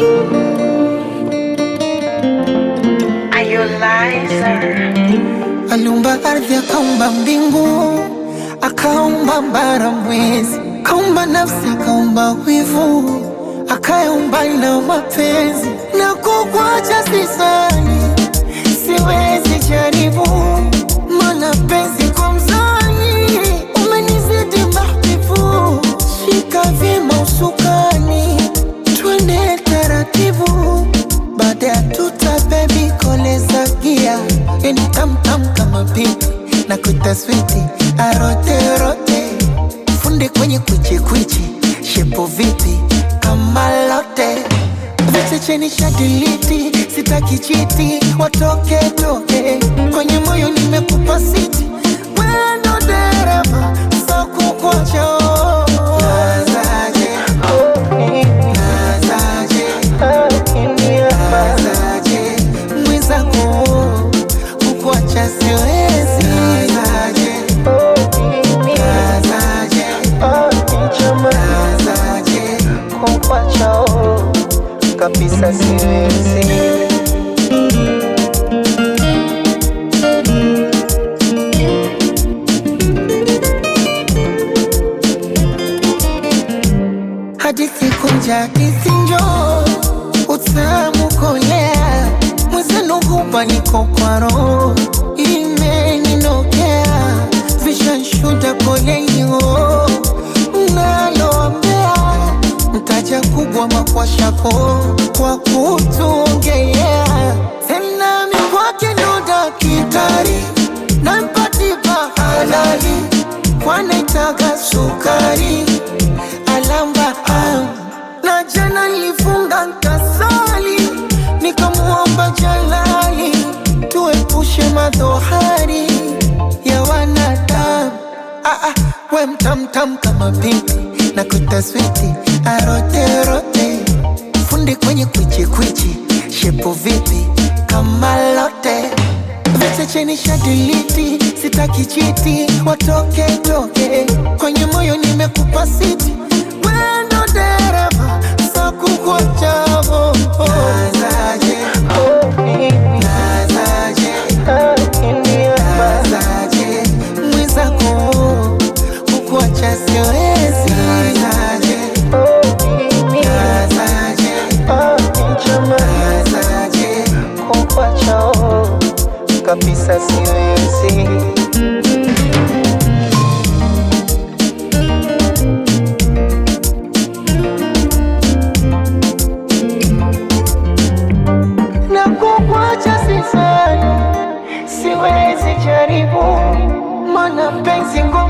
Are you liar? Aliumba ardhi, akaumba mbingu, akaumba bara, mwezi, akaumba nafsi, akaumba wivu, akaumba na mapenzi. Na kukwacha sisani, siwezi jaribu, mana penzi kwa mzani umenizidi mahbibu. Shika vyema usukani, twende taratibu, baada ya tuta bebi koleza gia, yani tamtam kama pipi na kuita switi aroterote, funde kwenye kwichikwichi, shepo vipi kama lote vichecheni shadiliti, sitaki chiti, watoke toke kwenye moyo nimekupa siti, wendo dereva sakukocho nazaje nazaje nazaje mwenzangu kukuacha siwezi nazaje nazaje nazaje kukuacha kabisa siwezi hadithi kunja hadithi njo utamu kolea mwezenu hupa niko kwa roho imeninokea vishanshuda kolenyo naloambea mtaja kubwa makwashako kwa kutuongelea tena mikwake ndo dakitari nampatipa halali kwanaitaga sukari alamba am. na jana nilifunga nkasali nikamuomba jalali tuepushe madhohari ya wanadamu ah, ah, we mtamtam kama pipi na kutaswiti aroterote fundi kwenye kwichikwichi shepo vipi kama lote vichecheni shadiliti sitaki chiti watoke toke kwenye moyo nimekupa siti wendo dereva sakukwachavo nazaje nazaje nazaje mwenzako kukuacha siwezi nazaje nazaje nazaje kukuacha kabisa siwezi na kukwacha sisani, siwezi jaribu, mana penzi ngo